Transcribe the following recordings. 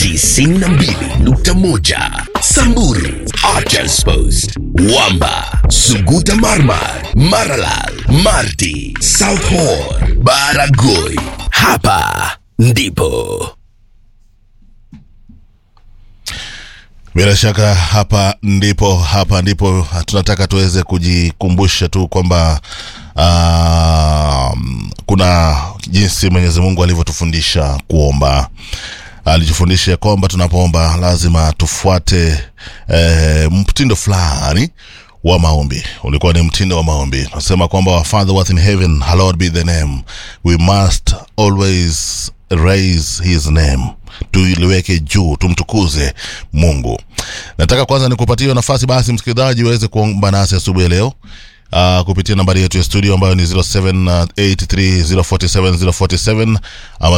92.1 Samburu Archers Post Wamba Suguta Marmar Maralal Marti South Horn Baragoi Hapa ndipo Bila shaka hapa ndipo hapa ndipo tunataka tuweze kujikumbusha tu kwamba uh, kuna jinsi Mwenyezi Mungu alivyotufundisha kuomba. Alitufundisha kwamba tunapoomba lazima tufuate eh, mtindo fulani wa maombi. Ulikuwa ni mtindo wa maombi. Nasema kwamba our Father who art in heaven, hallowed be the name. We must always raise his name tuliweke juu tumtukuze mungu nataka kwanza nikupatie nafasi basi msikilizaji uweze kuomba nasi asubuhi ya leo Uh, kupitia nambari yetu ya studio ambayo ni 0783047047 ama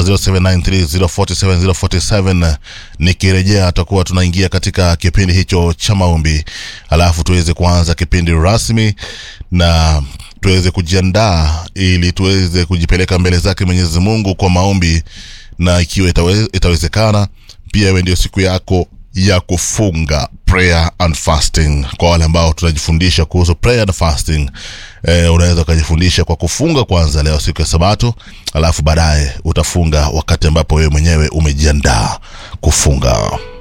0793047047 nikirejea atakuwa tunaingia katika kipindi hicho cha maombi alafu tuweze kuanza kipindi rasmi na tuweze kujiandaa ili tuweze kujipeleka mbele zake mwenyezi mungu kwa maombi na ikiwa itawe, itawezekana pia iwe ndio siku yako ya kufunga prayer and fasting kwa wale ambao tunajifundisha kuhusu prayer and fasting eh, unaweza ukajifundisha kwa kufunga kwanza leo siku ya sabato alafu baadaye utafunga wakati ambapo wewe mwenyewe umejiandaa kufunga